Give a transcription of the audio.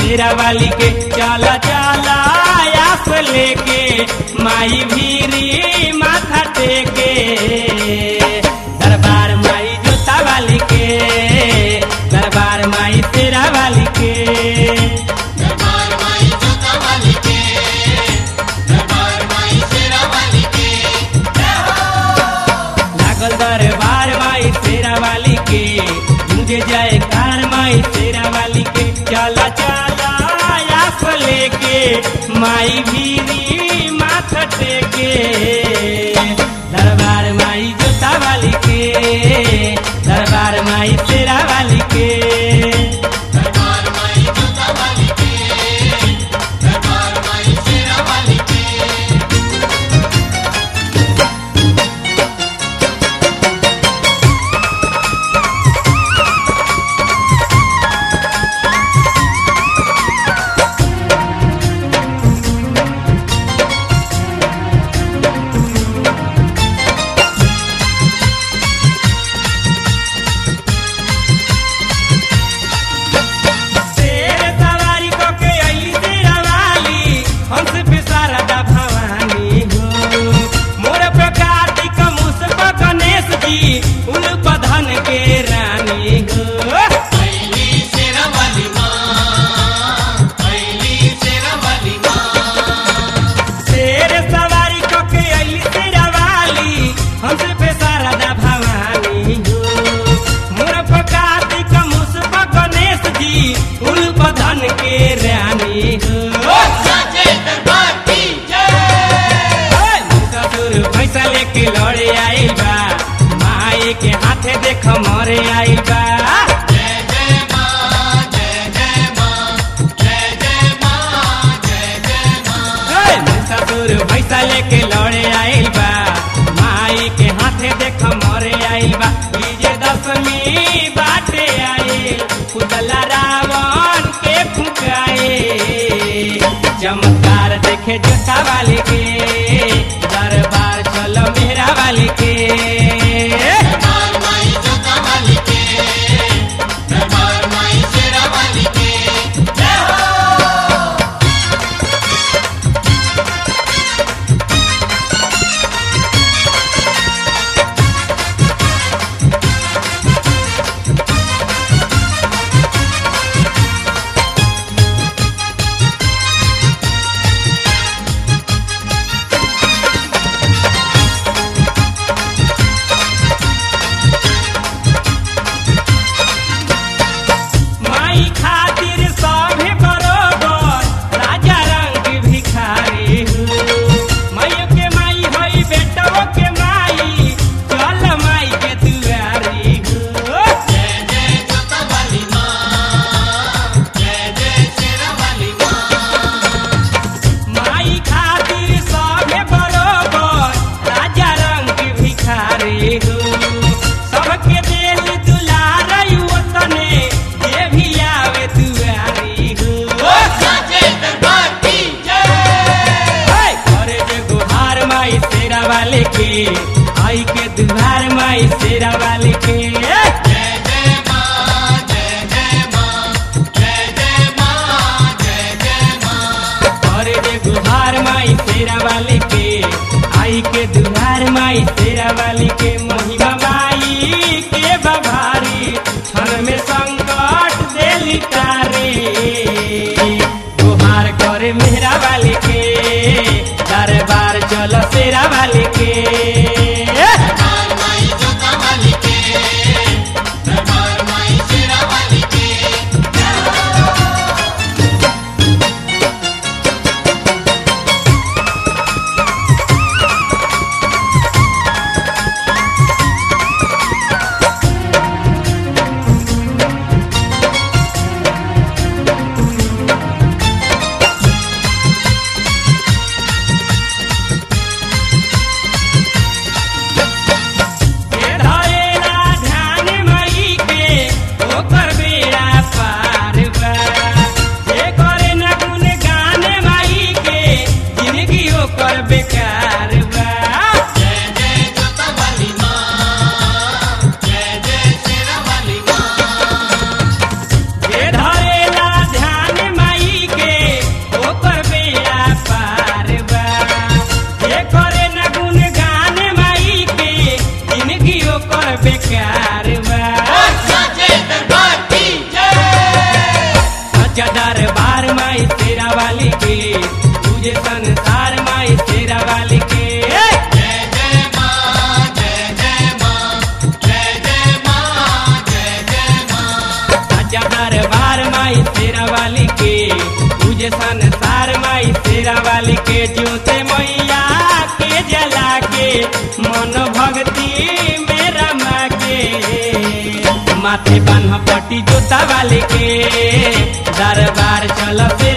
शेरा वाली के चला चला आस लेके माई भीरी माथा टेके दरबार माई जोता वाली के दरबार माई शेरा वाली के दरबार माई जोता वाली के दरबार माई शेरा वाली के लागल दरबार माई शेरा वाली के मुझे जाए कार माई शेरा वाली के चला चला आस लेके माई भीरी माथा टेके दरबार माई जोता वाली के दरबार माई शेरा वाली के दरबार माई जोता वाली के दरबार माई शेरा वाली के शेर सवारी को के अली शेरा वाली हंस पे शारदा भवानी हो मोर पे कार्तिक मुस पे गणेश जी उन पधन के रानी हो पहली शेरा वाली माँ पहली शेरा वाली माँ शेर सवारी को के अली शेरा वाली हंस पे शारदा भवानी हो मोर पे कार्तिक मुस पे गणेश जी उन पधन के रानी हो साचे दरबार की जय ससुर पैसा लेके लड़े आइल बा माई के हाथे देख मरे आइल बा जय जय माँ जय जय माँ जय जय माँ जय जय माँ ससुर पैसा लेके लड़े आइल बा माई के हाथे देख मरे आइल बा ई जे दसमी बाटे आइल पुतला रावण के फुकाए चमत्कार देखे जोता वाले के दरबार चलो मेरा वाले के दरबार माई जोता वाली के दरबार माई शेरा वाली के जय हो माई खातिर सभे बरोबर राजा रंग भिखारी हो माइयो के माई हई बेटो के माई चल माई के दुआरी हो जय जय जोता वाली माँ जय जय शेरा वाली माँ माई खातिर सभे बरोबर राजा रंग भिखारी हो सबके दिल दुलार तने जे भी आवे दुआरी हो साचे दरबार की जय हाय! करे जे गुहार माई शेरा वाले के आई के दुहार माई शेरा वाले के जय जय माँ जय जय माँ जय जय माँ जय जय माँ करे जे गुहार माई शेरा वाले के आई के दुहार माई शेरा वाले के महिमा माई के बभारी क्षण में संकट देली तारे गुहार करे मेरा वाले के दरबार चलो शेरा वाले के दरबार माई जोता वाली के दरबार माई शेरा वाली के दरबार बेकार बा साचे दरबार की जय सच्चा दरबार माई तेरा वाली के तुझे संसार माई तेरा वाली के जय जय मां जय जय मां जय जय मां जय जय मां सच्चा दरबार माई तेरा वाली के तुझे संसार माई तेरा वाली के ज्योते मैया के जला के मन भक्ति में रमा के माथे बान्ह पट्टी जोता वाले के दरबार चल से